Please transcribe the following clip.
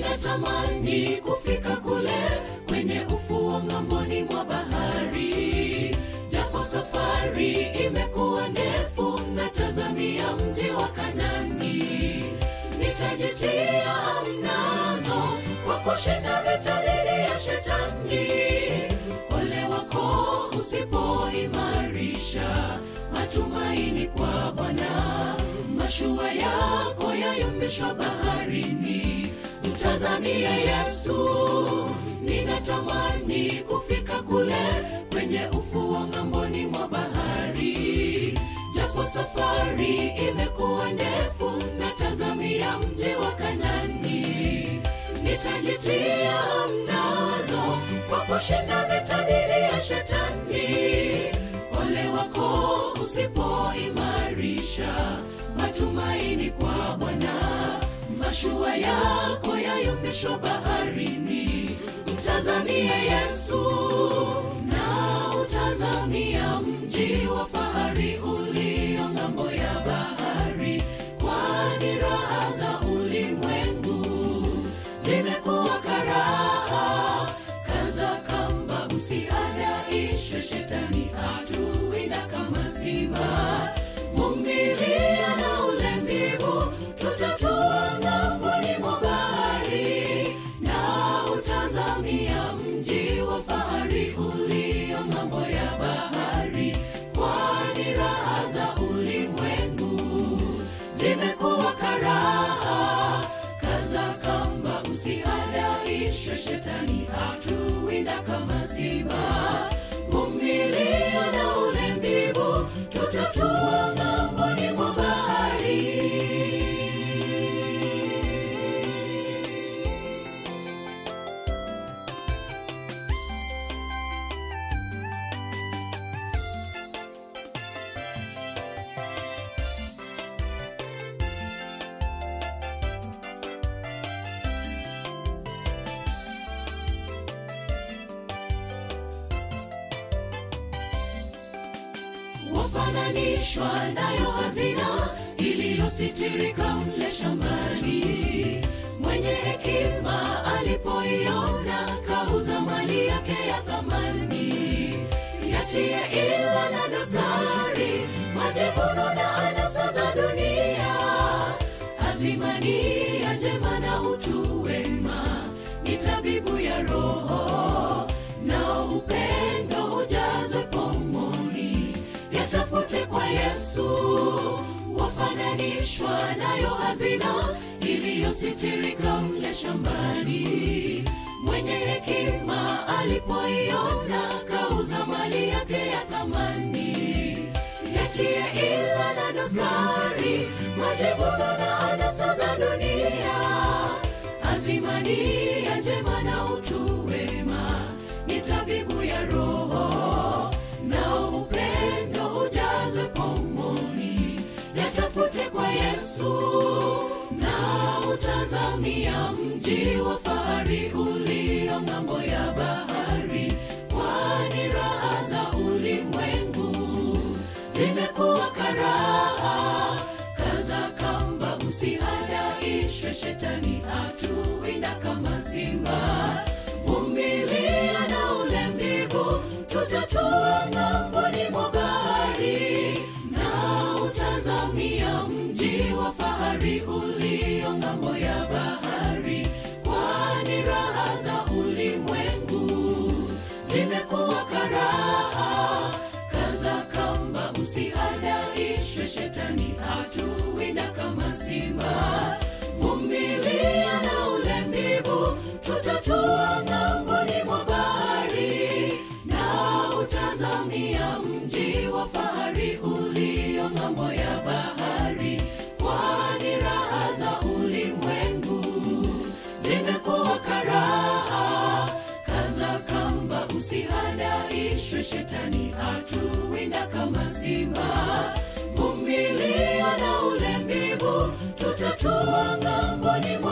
ninatamani kufika kule kwenye ufuo ng'amboni mwa bahari japo safari imekuwa ndefu natazamia mji wa kanani nitajitia mnazo kwa kushinda vita dhidi ya shetani ole wako usipoimarisha matumaini kwa bwana mashua yako yayumbishwa baharini mtazamie yesu ninatamani kufika kule kwenye ufuo ng'amboni mwa bahari japo safari imekuwa ndefu natazamia mji wa kanani nitajitia mnazo kwa kushinda vita dhidi ya shetani ole wako usipoimarisha matumaini kwa bwana mashua yako yayumbishwa baharini mtazamie yesu na utazamia mji wa fahari ulio ng'ambo ya bahari kwani raha za ulimwengu zimekuwa karaha kaza kamba usiadaishwe shetani atuwinda kama simba vumilia na ule mbivu tutatua ng'amboni mwa bahari na utazamia mji wa fahari ulio ng'ambo ya bahari kwani raha za ulimwengu zimekuwa karaha kaza kamba usihadaishwe shetani atuwinda kama simba vumilia na ule mbivu tutatua ng'amboni mwa bahari wafananishwa nayo hazina iliyositirika mle shambani mwenye hekima alipoiona kauza mali yake ya thamani yatie ila na dosari majivuno na anasa za dunia azimani ya njema na utu wema ni tabibu ya roho na upendo ujazwe pomoni yatafute kwa yesu wafananishwa nayo hazina iliyositirika mle shambani mwenye hekima alipoiona kauza mali yake ya thamani yatie ila na dosari majivuno na anasa za dunia azimani ya njema na utu wema ni tabibu ya roho na upendo ujazwe pomoni yatafute kwa yesu na utazamia mji wa fahari ulio ng'ambo ya bahari kwani raha za ulimwengu zimekuwa karaha kaza kamba usihadaishwe shetani atuwinda kama simba vumilia na ule mbivu tutatua ng'amboni mwa bahari na utazamia mji wa fahari ulio ng'ambo ya bahari kwani raha za ulimwengu zimekuwa karaha kaza kamba usihadaishwe shetani atuwinda kama simba vumilia na ule mbivu tutatua ng'amboni mwa bahari na utazamia mji wa fahari ulio ng'ambo ya bahari kwani raha za ulimwengu zimekuwa karaha kaza kamba usihadaishwe shetani atuwinda kama simba vumilia na ule mbivu tutatua ng'amboni mwa